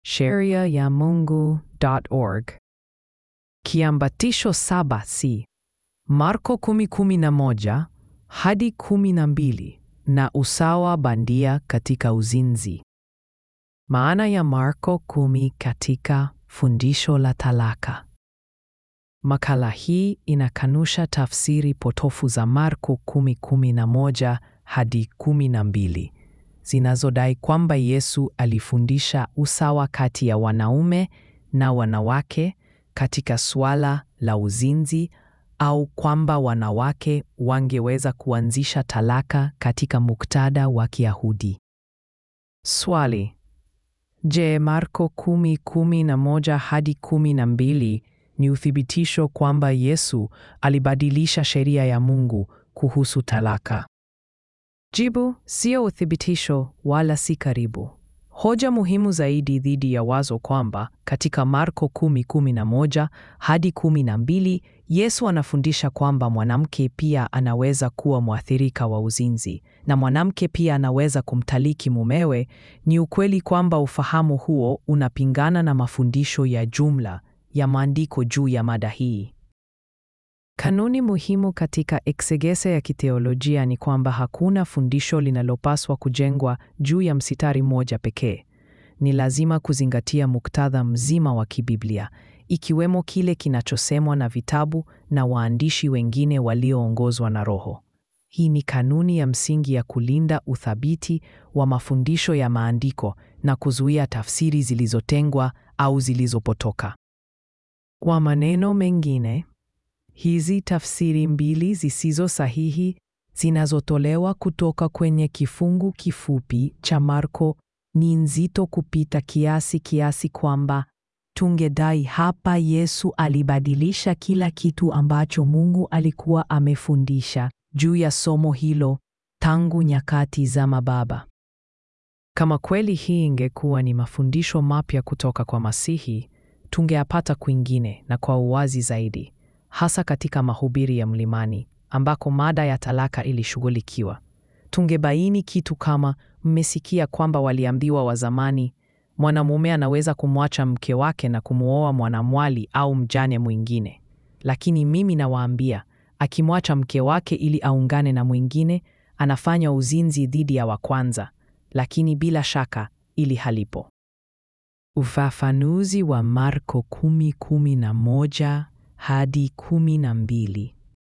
sheria ya Mungu.org. Kiambatisho saba si Marko 10:11 hadi 12 na usawa bandia katika uzinzi. Maana ya Marko 10 katika fundisho la talaka. Makala hii inakanusha tafsiri potofu za Marko 10:11 hadi 12 zinazodai kwamba Yesu alifundisha usawa kati ya wanaume na wanawake katika suala la uzinzi au kwamba wanawake wangeweza kuanzisha talaka katika muktadha wa Kiyahudi. Swali: Je, Marko 10:11 hadi 12 ni uthibitisho kwamba Yesu alibadilisha sheria ya Mungu kuhusu talaka? Jibu: sio uthibitisho wala si karibu. Hoja muhimu zaidi dhidi ya wazo kwamba katika Marko 10:11 hadi 12 Yesu anafundisha kwamba mwanamke pia anaweza kuwa mwathirika wa uzinzi na mwanamke pia anaweza kumtaliki mumewe ni ukweli kwamba ufahamu huo unapingana na mafundisho ya jumla ya maandiko juu ya mada hii. Kanuni muhimu katika eksegese ya kiteolojia ni kwamba hakuna fundisho linalopaswa kujengwa juu ya msitari mmoja pekee. Ni lazima kuzingatia muktadha mzima wa kibiblia, ikiwemo kile kinachosemwa na vitabu na waandishi wengine walioongozwa na Roho. Hii ni kanuni ya msingi ya kulinda uthabiti wa mafundisho ya maandiko na kuzuia tafsiri zilizotengwa au zilizopotoka. Kwa maneno mengine, hizi tafsiri mbili zisizo sahihi zinazotolewa kutoka kwenye kifungu kifupi cha Marko ni nzito kupita kiasi kiasi kwamba tungedai hapa Yesu alibadilisha kila kitu ambacho Mungu alikuwa amefundisha juu ya somo hilo tangu nyakati za mababa. Kama kweli hii ingekuwa ni mafundisho mapya kutoka kwa Masihi, tungeyapata kwingine na kwa uwazi zaidi, hasa katika mahubiri ya Mlimani ambako mada ya talaka ilishughulikiwa. Tungebaini kitu kama, mmesikia kwamba waliambiwa wa zamani, mwanamume anaweza kumwacha mke wake na kumwoa mwanamwali au mjane mwingine, lakini mimi nawaambia, akimwacha mke wake ili aungane na mwingine, anafanya uzinzi dhidi ya wa kwanza, lakini bila shaka ili halipo. Ufafanuzi wa Marko 10:11 hadi 12.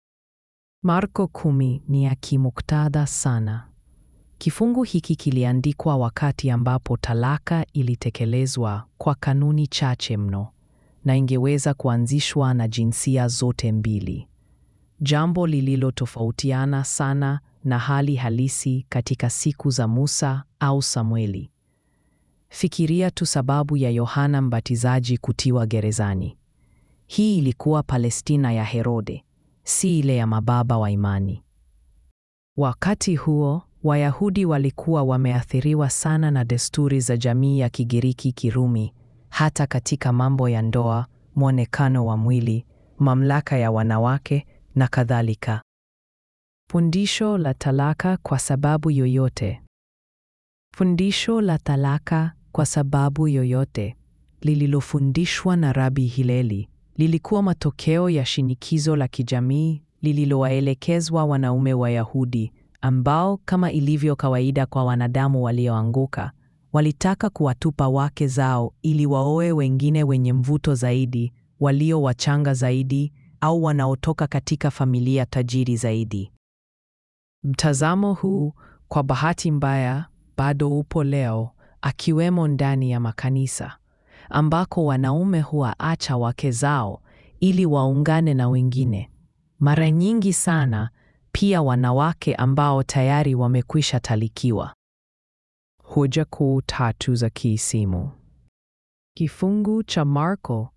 Marko 10 ni ya kimuktadha sana. Kifungu hiki kiliandikwa wakati ambapo talaka ilitekelezwa kwa kanuni chache mno na ingeweza kuanzishwa na jinsia zote mbili, jambo lililotofautiana sana na hali halisi katika siku za Musa au Samueli. Fikiria tu sababu ya Yohana Mbatizaji kutiwa gerezani. Hii ilikuwa Palestina ya Herode, si ile ya mababa wa imani. Wakati huo Wayahudi walikuwa wameathiriwa sana na desturi za jamii ya Kigiriki Kirumi, hata katika mambo ya ndoa, mwonekano wa mwili, mamlaka ya wanawake na kadhalika. Fundisho la talaka kwa sababu yoyote. Fundisho la talaka kwa sababu yoyote lililofundishwa na Rabi Hileli lilikuwa matokeo ya shinikizo la kijamii lililowaelekezwa wanaume Wayahudi ambao kama ilivyo kawaida kwa wanadamu walioanguka, walitaka kuwatupa wake zao ili waoe wengine wenye mvuto zaidi, walio wachanga zaidi au wanaotoka katika familia tajiri zaidi. Mtazamo huu kwa bahati mbaya bado upo leo, akiwemo ndani ya makanisa ambako wanaume huwaacha wake zao ili waungane na wengine. Mara nyingi sana pia wanawake ambao tayari wamekwisha talikiwa. Hoja kuu tatu za kiisimu. Kifungu cha Marko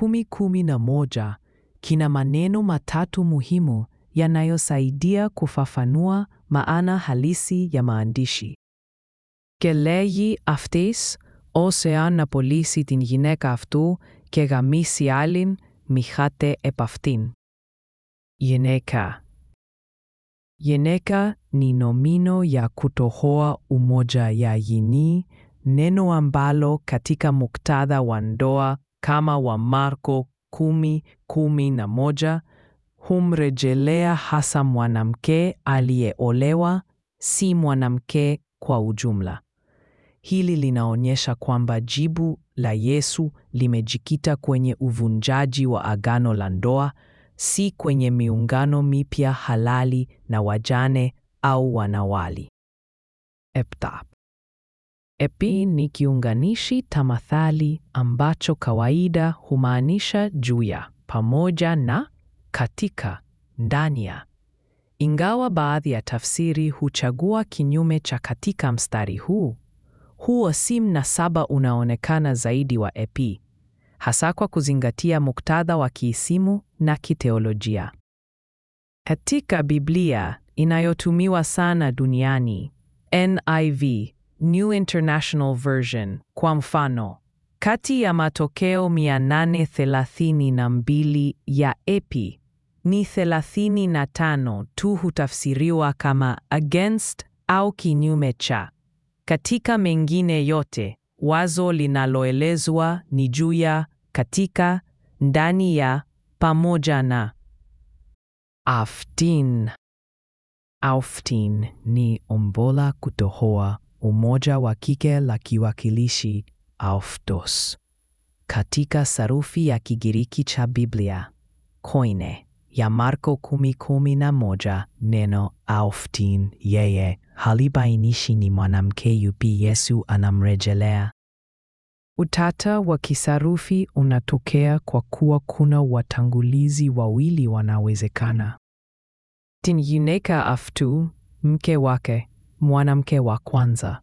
10:11 kina maneno matatu muhimu yanayosaidia kufafanua maana halisi ya maandishi. Gelei αυτής ως εάν απολύσει την γυναίκα αυτού και γαμίσει άλλην, μιχάται επ' αυτήν. Γυναίκα. Γυναίκα ni nomino ya kutohoa umoja ya yini neno ambalo katika muktadha wa ndoa kama wa Marko kumi kumi na moja humrejelea hasa mwanamke aliyeolewa, si mwanamke kwa ujumla. Hili linaonyesha kwamba jibu la Yesu limejikita kwenye uvunjaji wa agano la ndoa, si kwenye miungano mipya halali na wajane au wanawali. Epta. Epi ni kiunganishi tamathali ambacho kawaida humaanisha juu ya, pamoja na, katika, ndani ya. Ingawa baadhi ya tafsiri huchagua kinyume cha katika mstari huu, huo si mnasaba unaonekana zaidi wa epi, hasa kwa kuzingatia muktadha wa kiisimu na kiteolojia. Katika Biblia inayotumiwa sana duniani, NIV, New International Version, kwa mfano, kati ya matokeo 832 ya epi ni 35 tu hutafsiriwa kama against au kinyume cha. Katika mengine yote, wazo linaloelezwa ni juu ya, katika, ndani ya, pamoja na. Aftin. Auftin ni ombola kutohoa umoja wa kike la kiwakilishi auftos. Katika sarufi ya Kigiriki cha Biblia, koine ya Marko kumi kumi na moja, neno auftin yeye halibainishi ni mwanamke yupi Yesu anamrejelea. Utata wa kisarufi unatokea kwa kuwa kuna watangulizi wawili wanawezekana. Tin yuneka aftu, mke wake, mwanamke wa kwanza.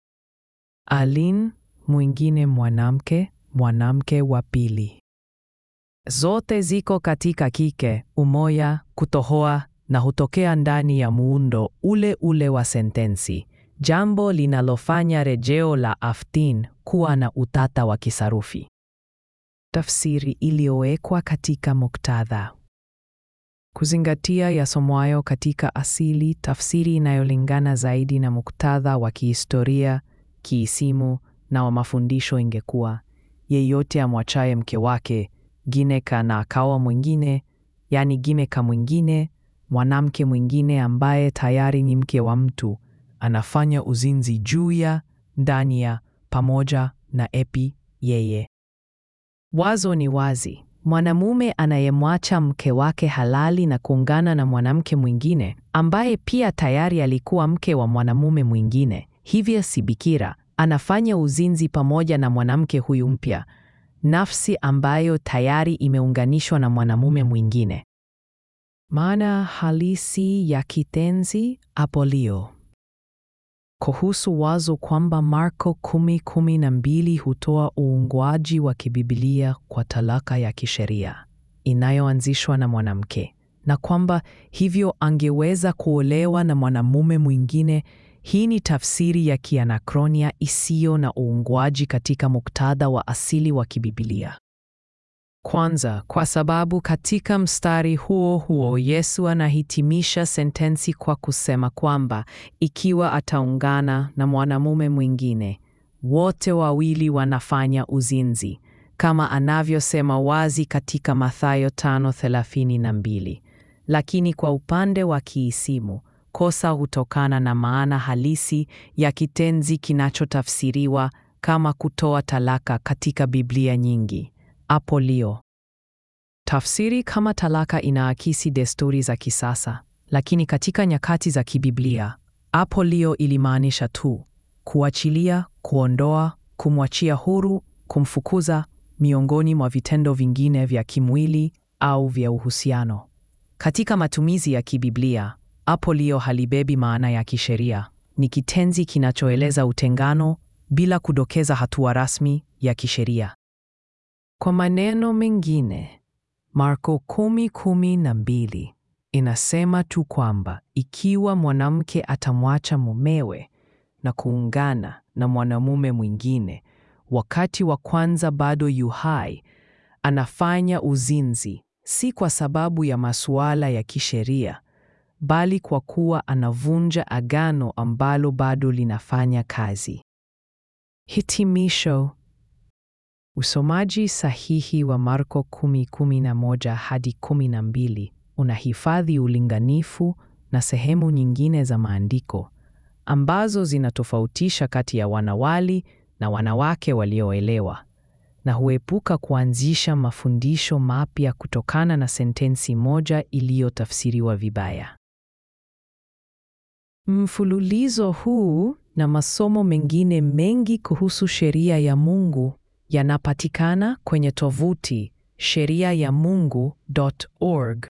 Alin, mwingine mwanamke, mwanamke wa pili. Zote ziko katika kike, umoya, kutohoa na hutokea ndani ya muundo ule ule wa sentensi, jambo linalofanya rejeo la aftin kuwa na utata wa kisarufi. Tafsiri iliyowekwa katika muktadha. Kuzingatia yasomwayo katika asili, tafsiri inayolingana zaidi na muktadha wa kihistoria, kiisimu na wa mafundisho ingekuwa yeyote amwachaye mke wake gineka na akawa mwingine, yani gimeka mwingine, mwanamke mwingine ambaye tayari ni mke wa mtu, anafanya uzinzi juu ya, ndani ya, pamoja na epi yeye. Wazo ni wazi. Mwanamume anayemwacha mke wake halali na kuungana na mwanamke mwingine ambaye pia tayari alikuwa mke wa mwanamume mwingine, hivyo si bikira, anafanya uzinzi pamoja na mwanamke huyu mpya, nafsi ambayo tayari imeunganishwa na mwanamume mwingine. Maana halisi ya kitenzi apolio. Kuhusu wazo kwamba Marko kumi kumi na mbili hutoa uungwaji wa kibibilia kwa talaka ya kisheria inayoanzishwa na mwanamke na kwamba hivyo angeweza kuolewa na mwanamume mwingine. Hii ni tafsiri ya kianakronia isiyo na uungwaji katika muktadha wa asili wa kibibilia. Kwanza, kwa sababu katika mstari huo huo Yesu anahitimisha sentensi kwa kusema kwamba ikiwa ataungana na mwanamume mwingine, wote wawili wanafanya uzinzi, kama anavyosema wazi katika Mathayo 5:32. Lakini kwa upande wa kiisimu, kosa hutokana na maana halisi ya kitenzi kinachotafsiriwa kama kutoa talaka katika Biblia nyingi. Apolio. Tafsiri kama talaka inaakisi desturi za kisasa, lakini katika nyakati za kibiblia, apolio ilimaanisha tu kuachilia, kuondoa, kumwachia huru, kumfukuza, miongoni mwa vitendo vingine vya kimwili au vya uhusiano. Katika matumizi ya kibiblia, apolio halibebi maana ya kisheria. Ni kitenzi kinachoeleza utengano bila kudokeza hatua rasmi ya kisheria. Kwa maneno mengine, Marko kumi kumi na mbili inasema tu kwamba ikiwa mwanamke atamwacha mumewe na kuungana na mwanamume mwingine wakati wa kwanza bado yu hai, anafanya uzinzi, si kwa sababu ya masuala ya kisheria, bali kwa kuwa anavunja agano ambalo bado linafanya kazi. Hitimisho. Usomaji sahihi wa Marko 10:11 hadi 12 unahifadhi ulinganifu na sehemu nyingine za maandiko ambazo zinatofautisha kati ya wanawali na wanawake walioelewa na huepuka kuanzisha mafundisho mapya kutokana na sentensi moja iliyotafsiriwa vibaya. Mfululizo huu na masomo mengine mengi kuhusu sheria ya Mungu yanapatikana kwenye tovuti sheriayamungu.org.